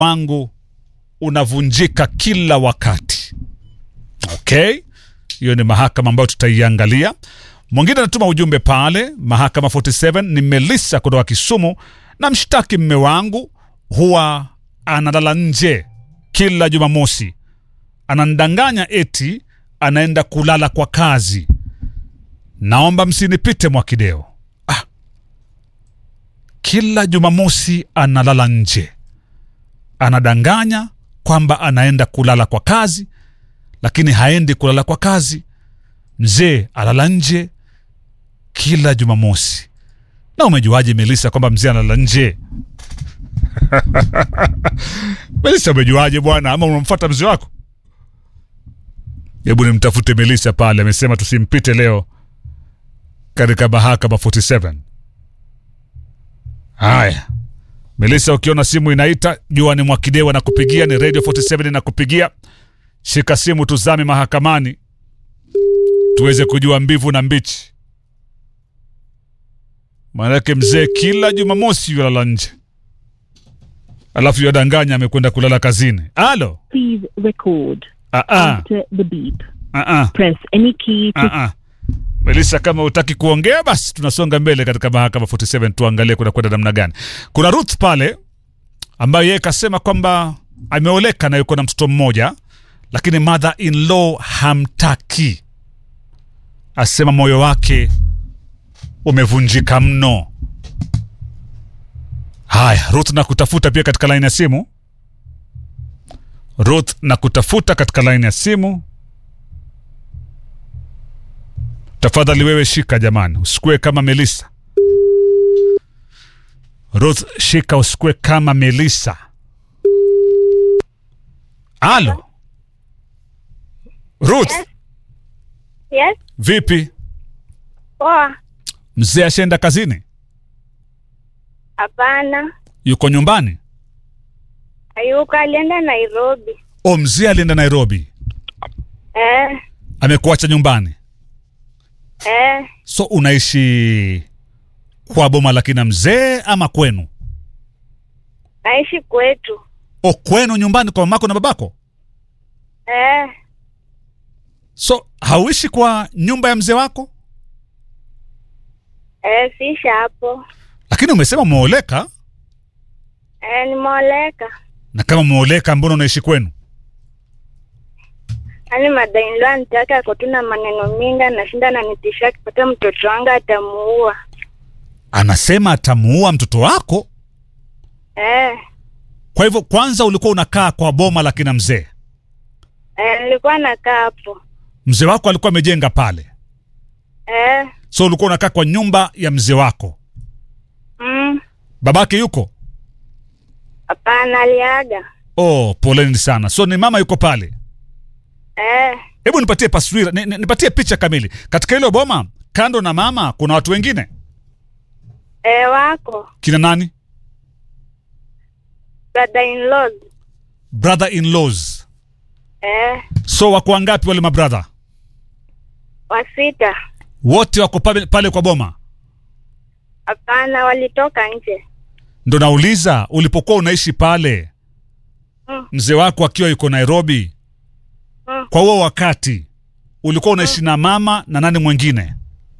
wangu unavunjika kila wakati. Okay, hiyo ni mahakama ambayo tutaiangalia. Mwingine anatuma ujumbe pale, mahakama 47 ni Melissa kutoka Kisumu, na mshtaki mme wangu huwa analala nje kila Jumamosi, anandanganya eti anaenda kulala kwa kazi. Naomba msinipite Mwakideo. Ah, kila Jumamosi analala nje, anadanganya kwamba anaenda kulala kwa kazi, lakini haendi kulala kwa kazi. Mzee alala nje kila Jumamosi. Na umejuaje Melissa kwamba mzee analala nje? Melissa, umejuaje bwana? Ama unamfuata mzee wako? Hebu nimtafute Melissa pale, amesema tusimpite leo katika mahakama 47. Haya, Melissa, ukiona simu inaita jua ni Mwakidewa na kupigia, ni Radio 47 inakupigia. Shika simu, tuzame mahakamani tuweze kujua mbivu na mbichi. Maanake mzee kila Jumamosi yulala nje, alafu yadanganya amekwenda kulala kazini. Alo, Please record ah, ah, after the beep. ah, ah. Press any key to Ah, ah. Melissa, kama utaki kuongea basi tunasonga mbele katika mahakama 47 tuangalie kuna kwenda namna gani. Kuna Ruth pale ambaye yeye kasema kwamba ameoleka na yuko na mtoto mmoja, lakini mother in law hamtaki, asema moyo wake umevunjika mno. Haya, Ruth na kutafuta pia katika laini ya simu. Ruth na kutafuta katika laini ya simu. Tafadhali wewe shika jamani, usikue kama Melissa. Ruth, shika usikue kama Melissa. Alo Ruth, Yes, vipi? poa. Mzee ashaenda kazini? Hapana, Yuko nyumbani? hayuko, alienda Nairobi. O, mzee alienda Nairobi, Eh, amekuacha nyumbani. eh, So unaishi kwa boma la kina mzee ama kwenu? naishi kwetu. O, kwenu nyumbani kwa mamako na babako? Eh, So hauishi kwa nyumba ya mzee wako? eh, siishi hapo. Lakini umesema umeoleka, Eh, nimeoleka. na kama umeoleka, mbona unaishi kwenu? Yaani madainlo anitaka ako tu na maneno mingi, anashinda ananitisha akipata mtoto wangu atamuua. Anasema atamuua mtoto wako. Eh, Kwa hivyo kwanza ulikuwa unakaa kwa boma la kina mzee, eh, nilikuwa nakaa hapo. mzee wako alikuwa amejenga pale, Eh, so ulikuwa unakaa kwa nyumba ya mzee wako. mm, Babake yuko? hapana, aliaga. Oh, poleni sana. So ni mama yuko pale. Eh, Hebu nipatie taswira, ni, ni, nipatie picha kamili katika hilo boma. Kando na mama, kuna watu wengine eh, wako kina nani? brother in laws. Brother in laws. Eh, So wako wangapi wale mabrother? wasita. Wote wako pale, pale kwa boma. Hapana, walitoka nje. Ndo nauliza, ulipokuwa unaishi pale, Mm. mzee wako akiwa yuko Nairobi, Mm. kwa huo wakati ulikuwa unaishi na mama na nani mwingine?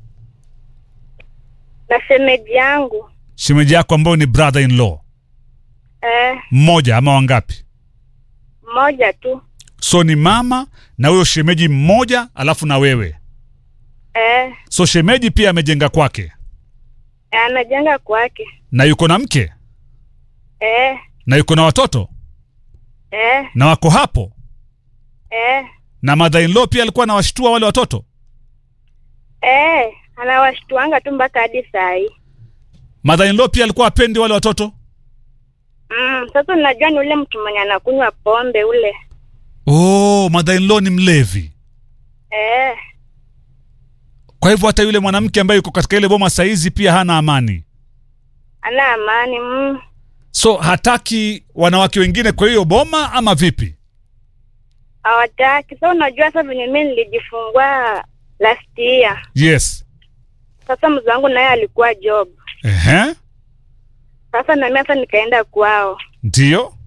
Na shemeji yangu. Shemeji yako ambayo ni brother in law, Eh, mmoja ama wangapi? mmoja tu. So ni mama na huyo shemeji mmoja, alafu na wewe. Eh, So shemeji pia amejenga kwake anajenga kwake. na yuko na mke Eh, na yuko na watoto eh, na wako hapo, eh, na mother in law pia alikuwa anawashtua wale watoto. eh, anawashtuanga tu mpaka hadi saa hii. Mother in law pia alikuwa apendi wale watoto. Mm, sasa unajua ni ule mtu mwenye anakunywa pombe ule. Oh, mother in law ni mlevi. Eh, Kwa hivyo hata yule mwanamke ambaye yuko katika ile boma saizi pia hana amani, ana amani. Mm, so hataki wanawake wengine kwa hiyo boma ama vipi? hawataki. Sasa unajua sasa venye mimi nilijifungua last year. Yes. Sasa mzee wangu naye alikuwa job. Ehe, Sasa na mimi sasa nikaenda kwao. ndio.